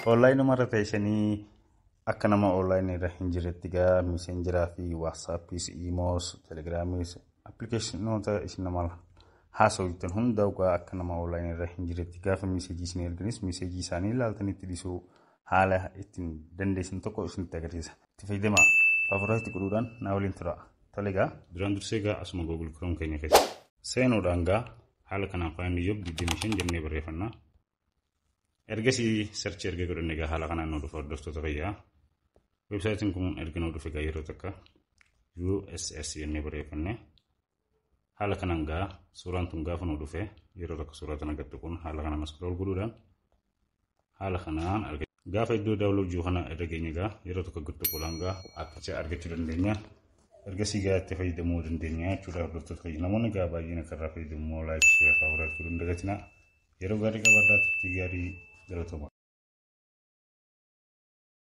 Onlaayinii teessanii akka nama onlaayinii irra hin jirretti gaa miseenjeraa fi waatsaappis, iimoos, telegiraamiis appilikeeshinoota isin nama haasawwitan hunda gaa akka nama onlaayinii irra hin jirretti gaafa miseejii isin erganis miseejii isaanii ilaaltanitti dhisuu haala ittiin dandeessan tokko isinitti agarsiisa. Itti fayyadamaa faafuraayitti godhuudhaan naa waliin tura. Tole gaa duraan dursee gaa asuma Google Chrome keenya keessa. Seenuudhaan gaa haala kanaan faayinni iyyuu 25 jennee barreeffannaa. Ergasii sarchii erga godhanne egaa haala kanaan nu dhufa hordoftoota fayyaa. Weebsaayitiin kun erga nu dhufe egaa yeroo takka USS jennee barreeffanne. Haala kanaan gaa suuraan tun gaafa nu dhufe yeroo tokko suuraa kana gad tuquun haala kanaan scroll godhuudhaan haala kanaan arga. Gaafa iddoo daawuloo jiru kana irra geenya gaa yeroo tokko gad tuquudhaan gaa akka argachuu dandeenya. Ergasii gaa itti fayyadamuu dandeenya jechuudha hordoftoota fayyaa. Namoonni gaa baay'een akka irraa fayyadamu laayik sheeraa faawuraat godhuun dagatinaa. Yeroo gaarii qabaadhaa turtii gaarii galatoomaa.